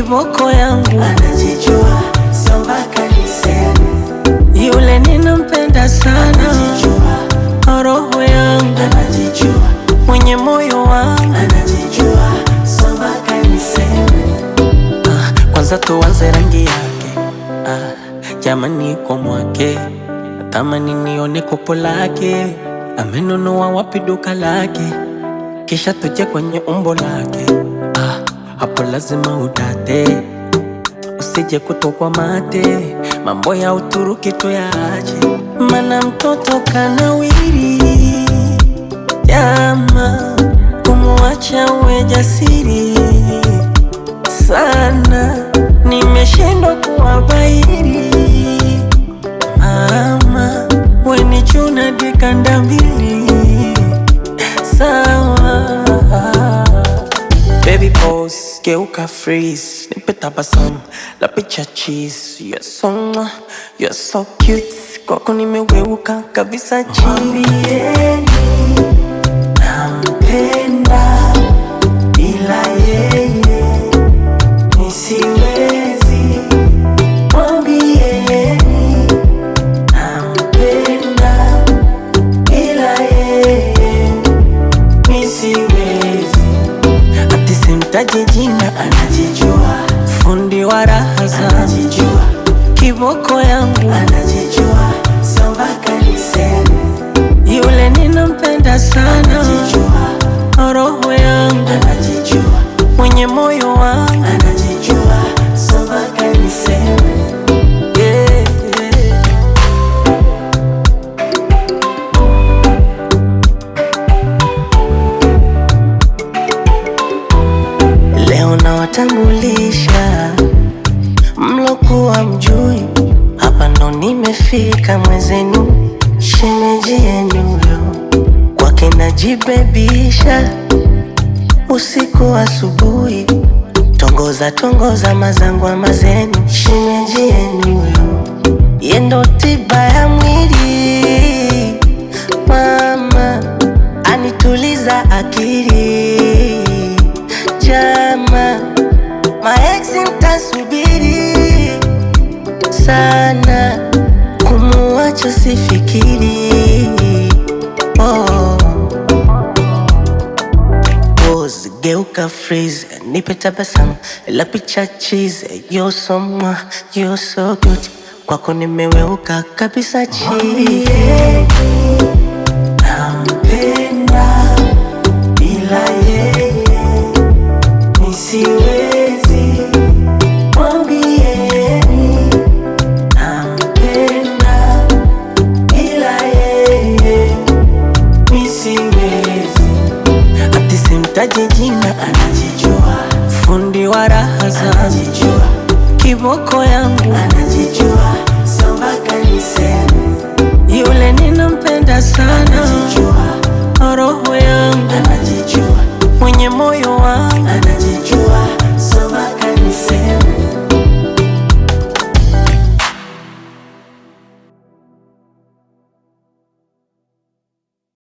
kiboko yangu anajijua, sio mpaka niseme. yule ninampenda sana Anajijua, roho yangu anajijua, mwenye moyo wangu anajijua, sio mpaka niseme. ah, kwanza tuanze rangi yake ah, jamani kwa mwake natamani nione kopo lake amenunua wapi duka lake kisha tuje kwenye umbo lake ah, hapo lazima udate usije kutokwa mate mambo ya Uturuki tuyaache mana mtoto kanawiri jama kumwacha uwe jasiri sana nimeshindwa kuwabairi mama weni chuna dikanda mbili sawa Baby pose, geuka freeze Nipe tabasamu, la picha cheese You're so mwah, you're so cute Kwako nimeweuka kabisa chini Mwambieni nampenda, bila yeye nisiwezi. Mwambieni nampenda, bila yeye nisiwezi. Ati simtaji jina, Anajijua, fundi wa raha zangu anajijua, Kiboko yangu, anajijua, sio mpaka niseme. yule ninampenda sana Anajijua, Roho yangu, anajijua mwenye moyo wangu anajijua so mpaka niseme yeah. Leo nawatambulisha mlokuwa mjui, hapa ndo nimefika mwezenu, shemeji yenu yo kwake najibebisha usiku asubuhi, tongoza tongoza mazangwa mazenu, shemeji yenu yo yendo tiba ya mwili, mama anituliza akili, jama maeksi mtasubiri sana, kumuacha sifikiri oh. Pose, geuka freeze, nipe tabasamu la picha cheese, you're so mwah, you're so good, kwako nimeweuka kabisa chini nampenda bila yeye nisiwezi mwambieni nampenda bila yeye nisiwezi ati simtaji jina, anajijua fundi wa raha zangu anajijua kiboko yangu anajijua